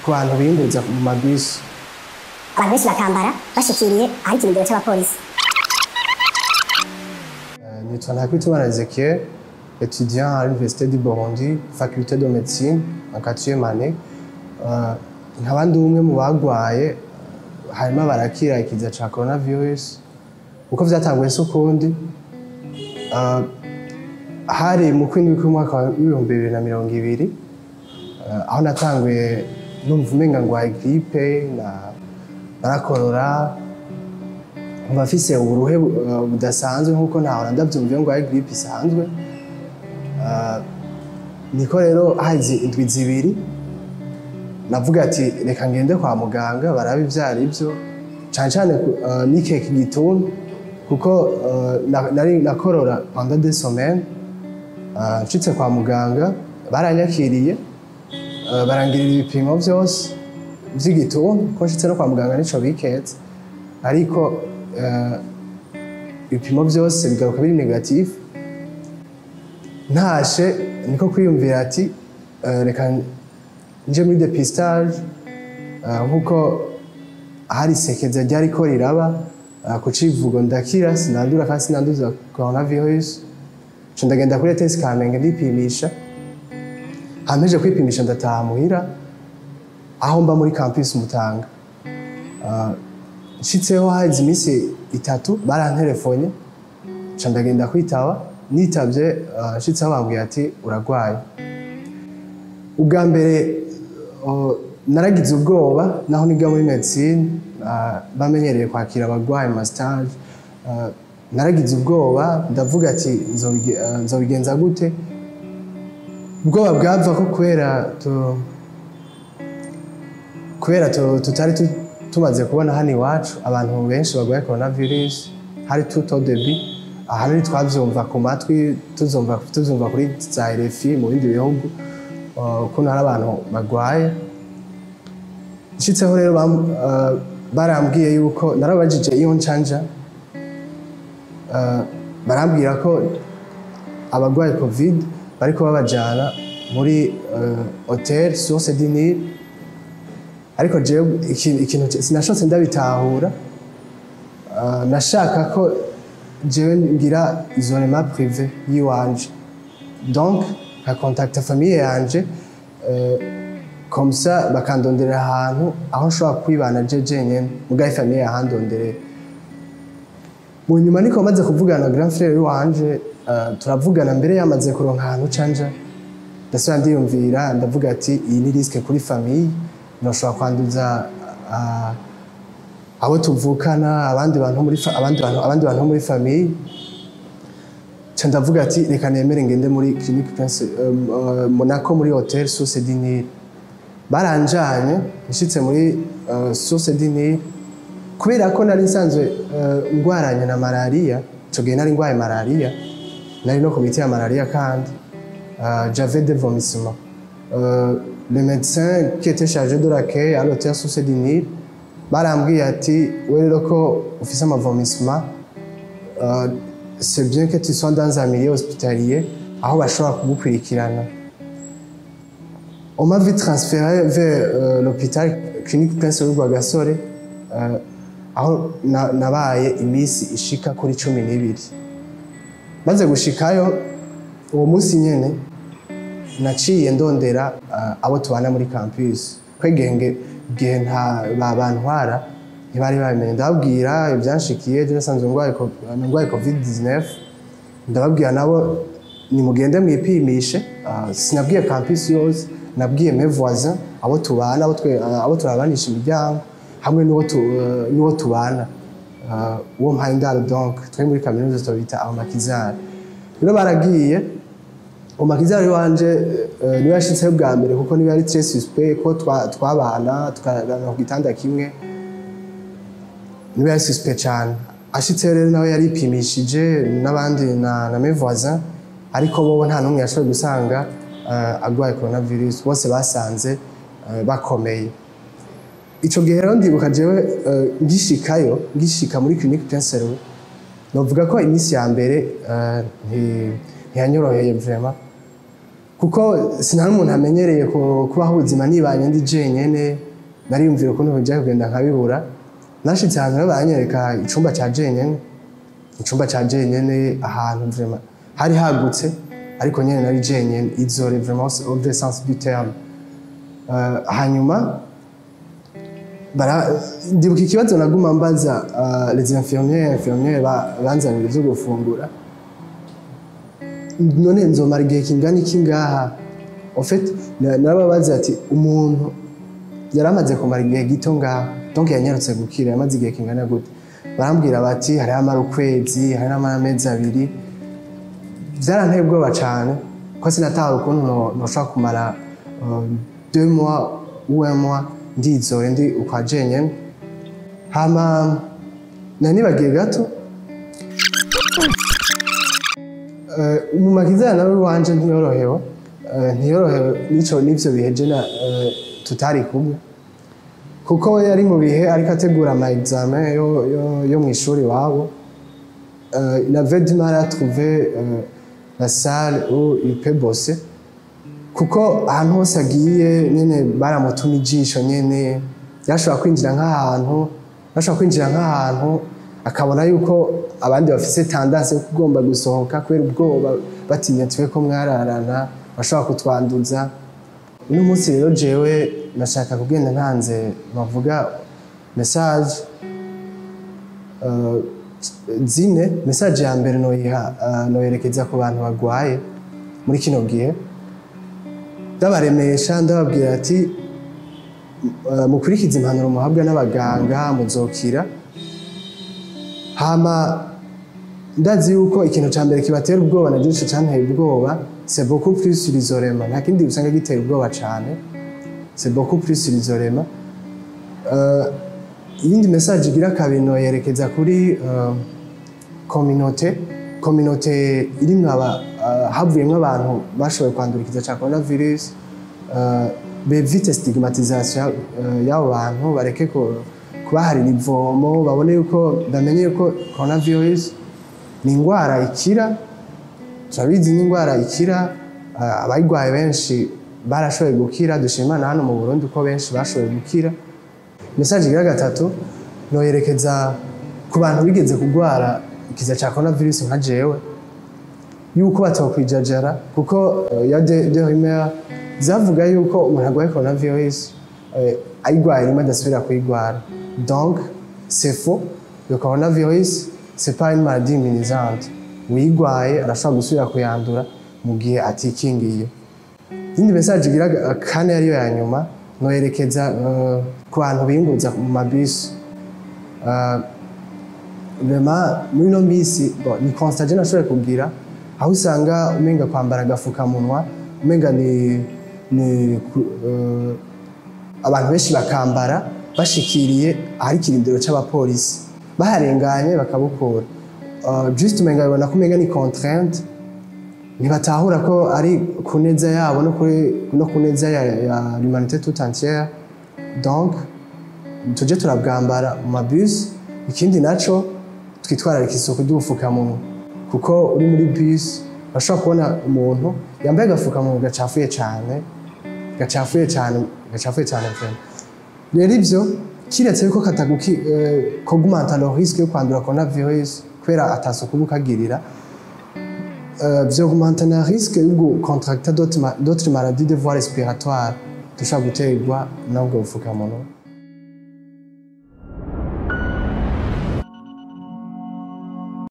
ku bantu biyunguruza mu mabisi abantu benshi bakambara bashikiriye ahari ikirindiro cy'abapolisi Euh, nitwa Ntakirutimana Ezekiel étudiant à l'université du Burundi faculté de médecine en quatrième année Euh, nkaba ndi umwe mu bagwaye harimo barakira ikiza ca coronavirus uko vyatanguye si ukundi Uh, hari mu kwindwi kw'umwaka w'ibihumbi bibiri na mirongo ibiri uh, aho natanguye numva umenga ngwaye gripe na- narakorora mba mfise uburuhe uh, budasanzwe nk'uko ntahora ndavyumviye ngo ari gripe isanzwe Uh, niko rero hazi indwi zibiri navuga ati reka ngende kwa muganga barabe ivyo ari vyo cane cane uh, nikeka igituntu kuko uh, na- nari nakorora pendant des semaines Uh, nshitse kwa muganga baranyakiriye uh, barangirira ibipimo vyose vy'igituntu ko nshitse no kwa muganga nico biketse ariko uh, ibipimo vyose bigaruka biri negatif ntashe niko kwiyumvira ati uh, reka nje muri depistage uh, nkuko hari isekeza ryariko riraba uh, ku civugo ndakira sinandura kandi sinanduza coronavirus nca ndagenda kuri ETS Kamenge ndipimisha hampeje kwipimisha ndataha muhira aho mba muri campus Mutanga Uh, nshitseho hazi iminsi itatu baranterefonye nca ndagenda kwitaba nitavye uh, nshitseho bambwiye ati uragwaye ubwa mbere uh, naragize ubwoba naho niga muri medicine uh, bamenyereye kwakira abagwayi mu mastage uh, naragize ubwoba ndavuga ati nzobige- uh, nzobigenza gute ubwoba bwava ko kubera tu, kubera tu- tutari tu- tumaze kubona hano iwacu abantu benshi barwaye coronavirus hari tout au début ahanini twavyumva ku matwi tuzumva tuzumva kuri za RFI mu bindi bihugu uh, ukuntu hari abantu barwaye nshitseho rero bam- uh, barambwiye yuko narabajije iyo ncanja uh, barambwira ko abarwaye covid bariko babajana muri uh, hotel source du Nil ariko jewe iki- ikintu sinashotse ndabitahura Uh, nashaka ko jewe ngira isolement privé yiwanje donc nkakontakta famille yanje uh, comme ça bakandonderera ahantu aho nshobora kwibana je jenyene mugaye famille yahandonderera mu nyuma niko maze kuvugana na grand frère wanje uh, turavugana mbere yamaze kuronka ahantu canja ndasubira ndiyumvira ndavuga ati iyi ni risque kuri famille noshobora kwanduza uh, abo tuvukana abandi bantu muri fa- abandi bantu abandi bantu muri famille ca ndavuga ati reka nemere ngende muri clinique Prince um, uh, Monaco muri hotel Source du Nil baranjanye nshitse muri uh, Source du Nil kubera ko nari nsanzwe uh, ngwaranye na malaria ico gihe nari ngwaye malaria nari no ku miti ya malaria kandi uh, j'avais des vomissements uh, le médecin qui était chargé de l'accueil à l'hôtel Source du Nil barambwiye ati we rero ko ufise amavomissement uh, c'est bien que tu sois dans un milieu hospitalier aho bashobora kugukurikirana on m'a vite transféré vers euh, l'hôpital clinique Prince Louis Rwagasore euh, aho na- nabaye iminsi ishika kuri cumi n'ibiri maze gushikayo uwo munsi nyene naciye ndondera uh, abo tubana muri campus kwegenge igihe nta babantwara ntibari babimenye ndababwira ibyanshikiye je nasanzwe ndwaye co- ndwaye covid 19 ndababwira nabo nimugende mwipimishe uh, sinabwiye campus yose nabwiye mes voisins abo tubana abo twe uh, abo turabanisha imiryango hamwe n'uwo tu, uh, n'uwo tubana uh, uwo mpaye indaro donc twe muri kaminuza tubita abamakizari rero baragiye umakizari wanje uh, niwe yashitseho bwa mbere kuko niwe yari très suspect ko twa- twabana tukarana ku gitanda kimwe niwe yari suspect cyane ashitseho rero nawe yaripimishije n'abandi na, na mes voisins ariko bobo nta n'umwe yashoboye gusanga uh, agwaye coronavirus bose basanze uh, bakomeye ico gihe rero ndibuka jewe uh, ngishikayo ngishika muri clinique Prince Louis novuga ko iminsi ya mbere uh, nti- ntiyanyoroheye vraiment kuko sinari umuntu amenyereye ku- kubaho ubuzima nibanye ndi jenyene nariyumvira ukuntu bijya kugenda nkabibura nashitse ahantu rero baranyereka icumba ca jenyene icumba ca jenyene ahantu vraiment hari hagutse ariko nyene nari jenyene izore vraiment au vrai sens du terme Euh, hanyuma bara ndibuka ikibazo naguma mbaza uh, les infirmières infirmières ba- banzanira ivyo gufungura none nzomara igihe kingana iki ngaha en fait na- narababaza ati umuntu yari amaze kumara igihe gito ngaha donc yanyarutse gukira yamaze igihe kingana gute barambwira bati hari amara ukwezi hari n'amara amezi abiri byaranteye ubwoba cyane ko sinataha ukuntu no- noshobora kumara uh, deux mois ou un mois ndizore ndi ukwa jenyene hama nari nibagiye gato Eh, umumakiza nawe wanje ntiyorohewe Eh, ntiyorohewe nico n'ivyo bihe je na eh, tutari kumwe kuko we yari mu bihe ariko ategura ama examen yo, yo, yo mu ishuri iwabo Euh, il avait du mal à trouver euh, la salle où il peut bosser kuko ahantu hose agiye nyene baramutuma ijisho nyene yashobora kwinjira nk'ahantu yashobora kwinjira nk'ahantu akabona yuko abandi bafise tendance yo kugomba gusohoka kubera ubwoba batinya twe ko mwararana bashobora kutwanduza uno munsi rero jewe nashaka kugenda ntanze bavuga message uh, zine message ya mbere noyiha uh, noyerekeza ku bantu bagwaye muri kino gihe ndabaremesha ndababwira ati uh, mukurikize impanuro muhabwa n'abaganga muzokira hama ndazi yuko ikintu ca mbere kibatera ubwoba na gico canteye ubwoba c'est beaucoup plus l'isolement nta kindi usanga gitera ubwoba cane c'est beaucoup plus l'isolement uh, iyindi message igira kabiri noyerekeza kuri uh, communauté communauté irimwo aba uh, havuyemwo abantu bashoboye kwandura ikiza ca coronavirus uh, bevite stigmatisation uh, y'abo bantu bareke ku- kubaharira ivomo babone yuko bamenye yuko coronavirus ni indwara ikira turabizi ni indwara ikira uh, abayirwaye benshi barashoboye gukira dushima Imana hano mu Burundi ko benshi bashoboye gukira message igira gatatu noyerekeza ku bantu bigeze kurwara ikiza cya coronavirus nka jewe yuko batokwijajara kuko uh, ya de, de rumeur zavuga yuko umuntu arwaye coronavirus uh, ayirwaye rimwe adasubira kuyirwara donc c'est faux le coronavirus c'est pas une maladie immunisante uyirwaye arashobora gusubira kuyandura mu gihe atikingiye iyindi message igira ga- kane ariyo ya nyuma noyerekeza uh, ku bantu biyunguruza mu mabisi uh, rema muri ino minsi bon, ni constat je nashoboye kugira aho usanga umenga kwambara agafukamunwa umenga ni, ni ku- uh, abantu benshi bakambara bashikiriye ahari ikirindiro c'abapolisi baharenganye bakabukura uh, just umenga bibona ko umenga ni contrainte ntibatahura ko ari ku neza yabo no kuri- no ku neza ya, ya l'humanité tout entière donc tujye turabwambara mu mabisi ikindi naco twitwararika isuku ry'ubufukamunwa kuko uri muri bisi urashobora kubona umuntu yambaye agafukamunwa gacafuye cyane gacafuye cyane gacafuye cyane vraiment rero ibyo kiretse yuko kataguki eh, kogumanta le risque yo kwandura coronavirus kubera atasuku uba ukagirira euh, vyaugmenta na risque yo gucontracta d'autres ma- d'autres maladies de voie respiratoire dushobora guterwa n'ubwo bufukamunwa